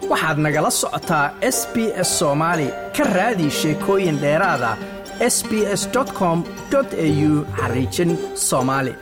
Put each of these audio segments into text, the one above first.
waxaad nagala socotaa s b s soomaali ka raadi sheekooyin dheeraada s b s com au xariijin soomaali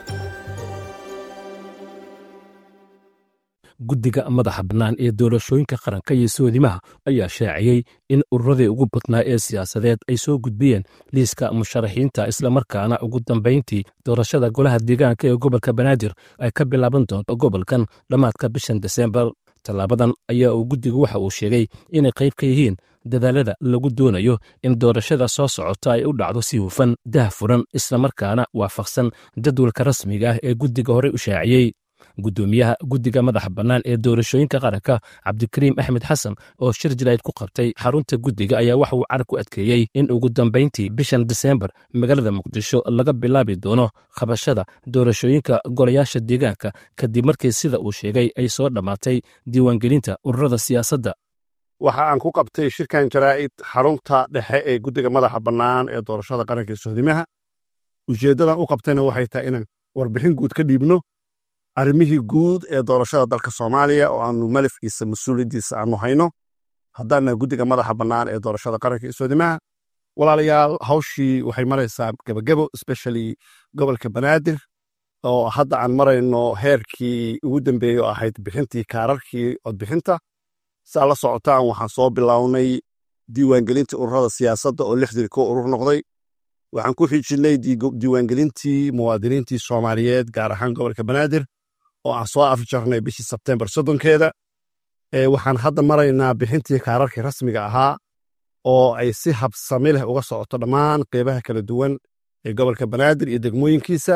guddiga madaxa bannaan ee doorashooyinka qaranka iyo soodimaha ayaa shaaciyey in ururadii ugu badnaa ee siyaasadeed ay soo gudbiyeen liiska musharaxiinta islamarkaana ugu dambayntii doorashada golaha deegaanka ee gobolka banaadir ay ka bilaaban doonto gobolkan dhammaadka bishan desembar tallaabadan ayaa uu guddigu waxa uu sheegay inay qayb ka yihiin dadaalada lagu doonayo in doorashada soo socota ay u dhacdo si hufan dah furan islamarkaana waafaqsan jadwalka rasmiga ah ee guddiga horey u shaaciyey guddoomiyaha guddiga madaxa bannaan ee doorashooyinka qaranka cabdikariim axmed xasan oo shir jilayd ku qabtay xarunta guddiga ayaa waxa uu carab ku adkeeyey in ugu dambayntii bishan diseembar magaalada muqdisho laga bilaabi doono qabashada doorashooyinka golayaasha deegaanka kadib markii sida uu sheegay ay soo dhammaatay diiwaangelinta ururada siyaasadda waxa aan ku qabtay shirkan jaraa'id xarunta dhexe ee guddiga madaxa bannaan ee doorashada qaranka ee sohdimaha ujeeddadan u qabtayna waxay tahay inaan warbixin guud ka dhiibno arrimihii guud ee doorashada dalka soomaaliya oo aanu malafkiisa mas-uuliyaddiisa aanu hayno haddaana guddiga madaxa bannaan ee doorashada qaranka iyo soodimaha walaalayaal hawshii waxay maraysaa gebagebo especially gobolka banaadir oo hadda aan marayno heerkii ugu dambeeyey oo ahayd bixintii kaararkii codbixinta saa la socotaan waxaan soo bilownay diiwaangelintii ururada siyaasadda oo lixdii ko urur noqday waxaan ku xijinay diiwaangelintii muwaadiniintii soomaaliyeed gaar ahaan gobolka banaadir oo aan soo afjarnay bishii sebtembar soddonkeeda waxaan hadda maraynaa bixintii kaararkii rasmiga ahaa oo ay si habsami leh uga socoto dhammaan qeybaha kala duwan ee gobolka banaadir iyo degmooyinkiisa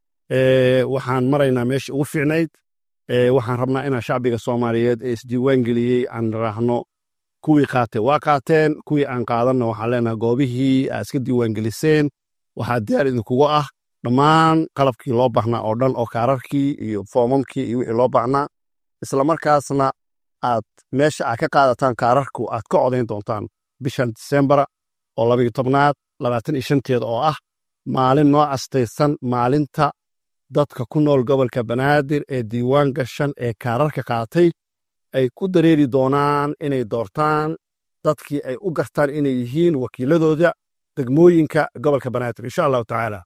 waxaan maraynaa meeshii ugu fiicnayd waxaan rabnaa inaan shacbiga soomaaliyeed ee isdiiwaangeliyey aan raahno kuwii qaatay waa qaateen kuwii aan qaadanna waxaan leenahay goobihii aad iska diiwaangeliseen waxaa diyaar idinkugu ah dhammaan qalabkii loo baahnaa oo dhan oo kaararkii iyo foomamkii iyo wixii loo baahnaa islamarkaasna aad meesha aad ka qaadataan kaararku aad ka codayn doontaan bishan disembara oo labayo tobnaad labaatan iyo shanteeda oo ah maalin noo astaysan maalinta dadka ku nool gobolka banaadir ee diiwaan gashan ee kaararka qaatay ay ku dareeri doonaan inay doortaan dadkii ay u gartaan inay yihiin wakiiladooda degmooyinka gobolka banaadir insha allahu tacaala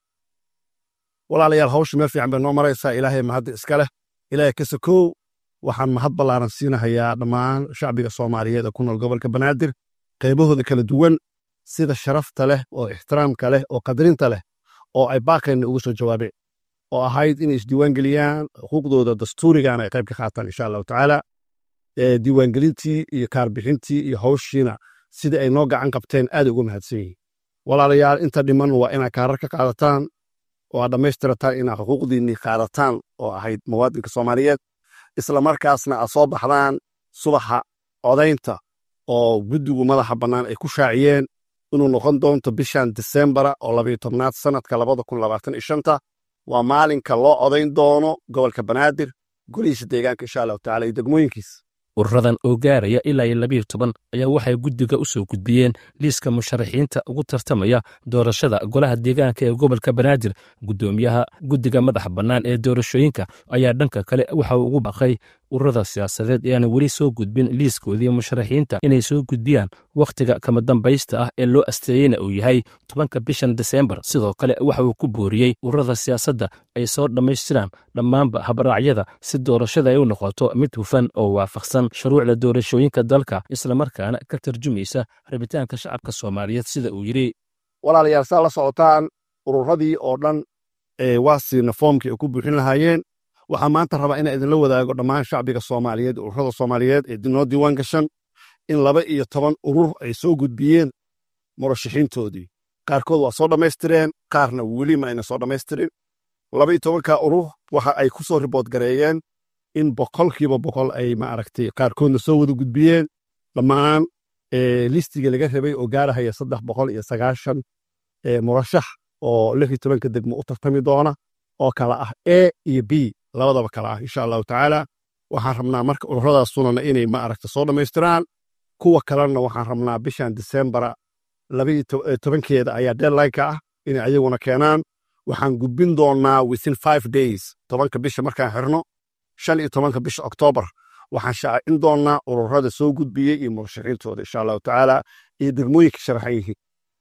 walaalayaal hawsha meel fiican bay noo maraysaa ilaahay mahadda iska leh ilaahay ka sokow waxaan mahad ballaaran siinahayaa dhammaan shacbiga soomaaliyeed ee ku nool gobolka banaadir qaybahooda kala duwan sida sharafta leh oo ixtiraamka leh oo qadarinta leh oo ay baaqayna ugu soo jawaabeen oo ahayd inay isdiiwaangeliyaan xuquuqdooda dastuurigana ay qayb ka qaataan insha allahu tacaala diiwaangelintii iyo kaarbixintii iyo hawshiina sidai ay noo gacan qabteen aaday uga mahadsan yihiin walaalayaal inta dhiman waa inaad kaarar ka qaadataan oo aad dhammaystirataan inaad xuquuqdiinnii qaadataan oo ahayd muwaadinka soomaaliyeed islamarkaasna aad soo baxdaan subaxa codaynta oo guddigu madaxa bannaan ay ku shaaciyeen inuu noqon doonto bishan disembara oo labayo tobnaad sannadka labada kun labaatan iyo shanta waa maalinka loo codayn doono gobolka banaadir golihiisa deegaanka insha allahu tacala iyo degmooyinkiisa ururadan oo gaaraya ilaa iyo labiyo toban ayaa waxay guddiga u soo gudbiyeen liiska musharaxiinta ugu tartamaya doorashada golaha deegaanka ee gobolka banaadir guddoomiyaha guddiga madaxa bannaan ee doorashooyinka ayaa dhanka kale waxa uu ugu baaqay ururada siyaasadeed ee aan weli soo gudbin liiskoodii musharaxiinta inay soo gudbiyaan wakhtiga kama dambaysta ah ee loo asteeyeyna uu yahay tobanka bishan desembar sidoo kale waxa uu ku booriyey ururada siyaasadda ay soo dhammaystiraan dhammaanba habraacyada si doorashada ay u noqoto mid hufan oo waafaqsan shuruucda doorashooyinka dalka islamarkaana ka tarjumaysa rabitaanka shacabka soomaaliyeed sida uu yidhi walaalayaal saa la socotaan ururadii oo dhan waa siina foomkii ay ku buuxin lahaayeen waxaa maanta rabaa inaa idinla wadaago dhammaan shacbiga soomaaliyeed ururada soomaaliyeed ee noo diiwaan gashan in laba iyo toban urur ay soo gudbiyeen murashaxiintoodii qaarkood waa soo dhammaystireen qaarna weli ma ayna soo dhammaystirin laba iyo tobanka urur waxa ay ku soo ribood gareeyeen in boqolkiiba boqol ay maaragtay qaarkoodna soo wada gudbiyeen dhammaan listiga laga rabay oo gaarahaya saddex boqol iyo sagaashan murashax oo lix iyo tobanka degmo u tartami doona oo kala ah a iyo b labadaba kala ah insha allahu tacaala waxaan rabnaa marka ururadaas sunana inay maaragta soo dhammaystiraan kuwa kalena waxaan rabnaa bishan disembara labaiyo tobankeeda ayaa deadlineka ah inay ayaguna keenaan waxaan gudbin doonaa within five days tobanka bisha markaan xirno shan iyo tobanka bisha oktoobar waxaan shaacin doonnaa ururada soo gudbiyey iyo murashaxiintooda insha allahu tacaala iyo degmooyinka sharaxan yihiin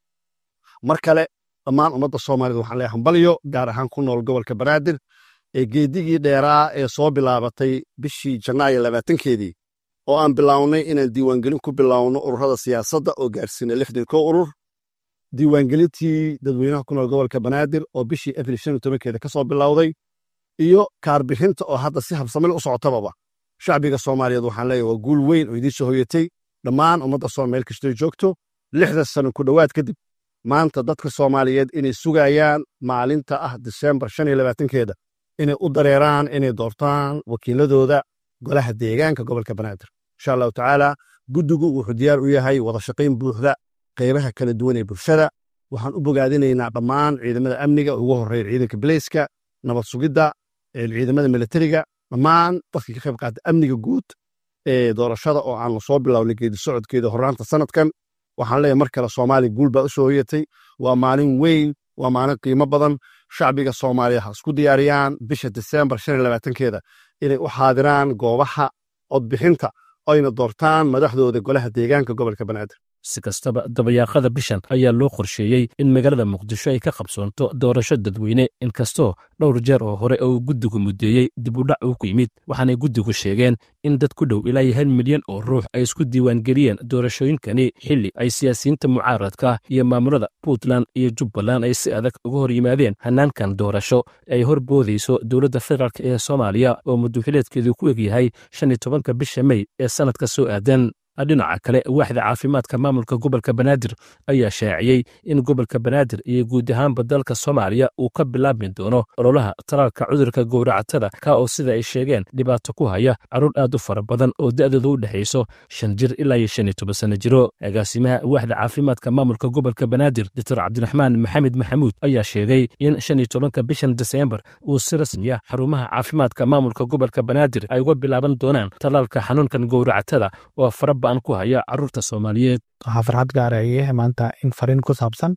mar kale dhammaan ummadda soomaaliyed waxaan leeyahay hambalyo gaar ahaan ku nool gobolka banaadir ee geedigii dheeraa ee soo bilaabatay bishii janaayo labaatankeedii oo aan bilownay inaan diiwaangelin ku bilowno ururada siyaasadda oo gaarsiinay lixdan koo urur diiwaangelintii dadweynaha ku nool gobolka banaadir oo bishii abril shan iyo tobankeeda ka soo bilowday iyo kaarbixinta oo hadda si habsamil u socotababa shacbiga soomaaliyeed waxaan leeyahay waa guul weyn oo idiin soo hoyatay dhammaan ummadda soo meel kastoo joogto lixdan sano ku dhowaad kadib maanta dadka soomaaliyeed inay sugayaan maalinta ah disembar shan iyo labaatankeeda inay u dareeraan inay doortaan wakiiladooda golaha deegaanka gobolka banaadir insha allahu tacaala guddigu wuxuu diyaar u yahay wada shaqayn buuxda qaybaha kala duwan ee bulshada waxaan u bogaadinaynaa dhammaan ciidamada amniga ugu horreeya ciidanka bileyska nabad sugidda ciidamada militariga dhammaan dadkii ka qayb qaata amniga guud ee doorashada oo aan soo bilownay geedi socodkeeda horraanta sanadkan waxaan leeyahay mar kale soomaaliya guul baa u soo hoyatay waa maalin weyn waa maalin qiimo badan shacbiga soomaaliya ha isku diyaariyaan bisha disembar shan iyo labaatankeeda inay u xaadiraan goobaha codbixinta ayna doortaan madaxdooda golaha deegaanka gobolka banaadir si kastaba dabayaaqada bishan ayaa loo qorsheeyey in magaalada muqdisho ay ka qabsoonto doorasho dadweyne inkastoo dhowr jeer oo hore uu guddigu muddeeyey dib u dhac uu ku yimid waxaanay guddigu sheegeen in dad ku dhow ilaa iyo hal milyan oo ruux ay isku diiwaangeliyeen doorashooyinkani xilli ay siyaasiyiinta mucaaradka iyo maamulada puntland iyo jubbaland ay si adag uga hor yimaadeen hannaankan doorasho ay hor boodayso dowladda federaalk ee soomaaliya oo mudduxileedkeedu ku egyahay shan iyo tobanka bisha mey ee sannadka soo aadan dhinaca kale waaxda caafimaadka maamulka gobolka banaadir ayaa shaaciyey in gobolka banaadir iyo guud ahaanba dalka soomaaliya uu ka bilaabmi doono ololaha talaalka cudurka gowracatada ka oo sida ay sheegeen dhibaato ku haya carruur aad u fara badan oo da'dooda u dhexayso shan jir ilaa iyo shan iyo toban sano jiro agaasimaha waaxda caafimaadka maamulka gobolka banaadir doctor cabdiraxmaan maxamed maxamuud ayaa sheegay in shan iyo tobanka bishan diseembar uu si rasmiya xarumaha caafimaadka maamulka gobolka banaadir ay uga bilaaban doonaan talaalka xanuunkan gowracatada oo fara ku haya caruurta soomaaliyeed waxaa farxad gaara ayahay maanta in fariin ku saabsan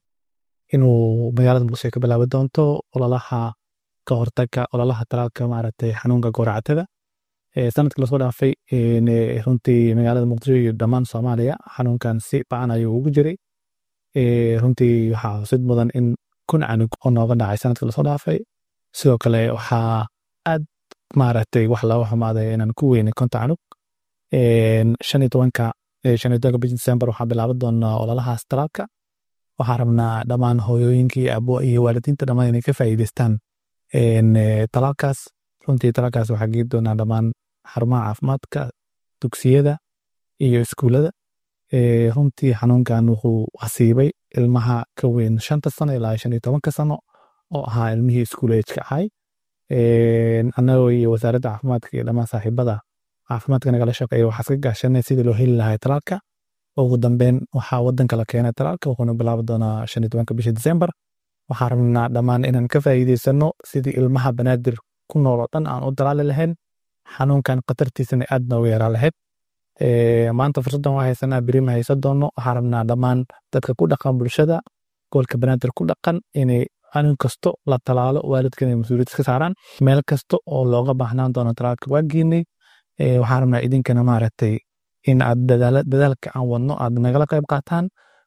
inuu magaalada muqdisho ka bilaabi doonto ololaha ka hortaga ololaha talaalka maaragtay xanuunka gowracatada sanadkii lasoo dhaafay runtii magaalada muqdisho iyo dhammaan soomaaliya xanuunkan si bacan ayuu ugu jiray runtii waxaa xusid mudan in kun canug oo nooga dhacay sanadkii lasoo dhaafay sidoo kale waxaa aad maaragtay wax looga xumaaday inaan ku weynay konta canug shan iyo tobanka shan iyo tobanka bishi december waxaa bilaaban doonaa ololahaas talaalka waxaa rabnaa dhammaan hooyooyinkii abo iyo waalidiinta dhammaan inay ka faa'iidaystaan talaalkaas runtii talaalkaas waxaa geedi doonaa dhammaan xarumaha caafimaadka dugsiyada iyo iskuullada runtii xanuunkan wuxuu asiibay ilmaha ka weyn shanta sano ilaa shan iyo tobanka sano oo ahaa ilmihii iskuul ejka ahay annagoo iyo wasaaradda caafimaadka iyo dhammaan saaxiibada caafimaadka nagala shaqeeya waxaa iska gaashanay sidii loo heli lahay talaalka ugu dambeyn waxaa wadanka la keenay talaalka wuxuuna bilaabi doonaa shan iyo tobanka bisha december waxaa rabnaa dhammaan inaan ka faa'iidaysano sidii ilmaha banaadir ku nool oo dhan aan u dalaali lahayn xanuunkan khatartiisana aad nooga yaraa lahayd maanta fursaddan waa haysanaa beri ma haysan doono waxaa rabnaa dhammaan dadka ku dhaqan bulshada gobolka banaadir ku dhaqan inay xanuun kasto la talaalo waalidka inay mas-uuliyad iska saaraan meel kasta oo looga baahnaan doono talaalka waa geenay waxaan rabnaa idinkana maaragtay in aad dadaalka aan wadno aad nagala qayb qaataan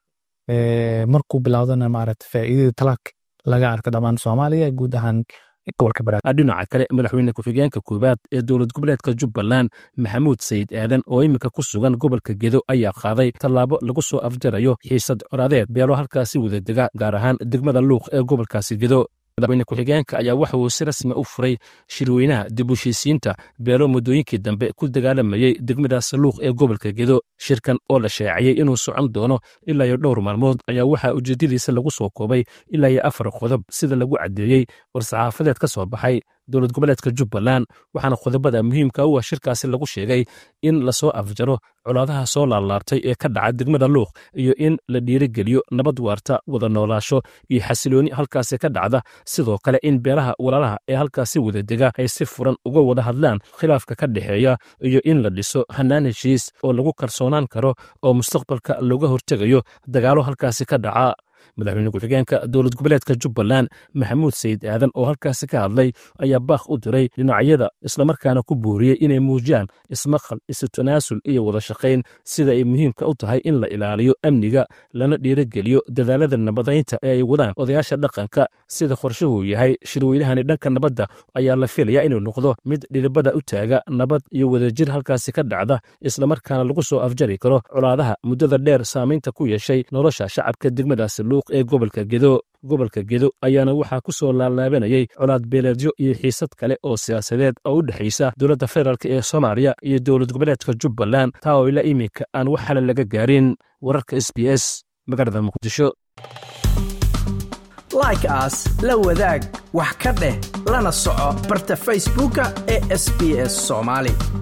markuu bilowdana maaragtay faa'iidada talaalka laga arko dhammaan soomaaliya guud ahaan gobolka banaadir dhinaca kale madaxweyne ku-xigeenka koowaad ee dowlad goboleedka jubbaland maxamuud sayid aadan oo iminka ku sugan gobolka gedo ayaa qaaday tallaabo lagu soo afjarayo xiisad coraadeed beelo halkaasi wadadega gaar ahaan degmada luuq ee gobolkaasi gedo madaxweyne ku-xigeenka ayaa waxa uu si rasmi u furay shirweynaha dib u heshiisiinta beelo muddooyinkii dambe ku dagaalamayey degmadaas luuq ee gobolka gedo shirkan oo la shaaciyey inuu socon doono ilaa iyo dhowr maalmood ayaa waxaa ujeeddadiisa lagu soo koobay ilaa iyo afar qodob sida lagu caddeeyey war-saxaafadeed ka soo baxay dowlad goboleedka jubbaland waxaana qodobada muhiimka u ah shirkaasi lagu sheegay in lasoo afjaro colaadaha soo laalaabtay ee ka dhaca degmada luuq iyo in la dhiirigeliyo nabad waarta wada noolaasho iyo xasilooni halkaasi ka dhacda sidoo kale in beelaha walaalaha ee halkaasi wada dega ay si furan uga wada hadlaan khilaafka ka dhexeeya iyo in la dhiso hannaan heshiis oo lagu kalsoonaan karo oo mustaqbalka looga hortegayo dagaalo halkaasi ka dhaca madaxweyne ku-xigeenka dowlad goboleedka jubbaland maxamuud sayid aadan oo halkaasi ka hadlay ayaa baakh u diray dhinacyada islamarkaana ku buuriyey inay muujiyaan ismaqal isu tanaasul iyo wada shaqayn sida ay muhiimka u tahay in la ilaaliyo amniga lana dhiirogeliyo dadaalada nabadaynta ee ay wadaan odayaasha dhaqanka sida qorshuhuu yahay shirweynahani dhanka nabadda ayaa la filayaa inuu noqdo mid dhidibada u taaga nabad iyo wadajir halkaasi ka dhacda islamarkaana lagu soo afjari karo colaadaha muddada dheer saamaynta ku yeeshay nolosha shacabka degmadaasi luuq ee gobolka gedo gobolka gedo ayaana waxaa ku soo laalaabanayay colaad beeleedyo iyo xiisad kale oo siyaasadeed oo u dhexaysa dowladda federaalk ee soomaaliya iyo dowlad goboleedka jubbaland taa oo ilaa iminka aan wax xale laga gaarin wararka s b s magaalada muqdisho like aas la wadaag wax ka dheh lana soco barta facebooka ee sb s soomaali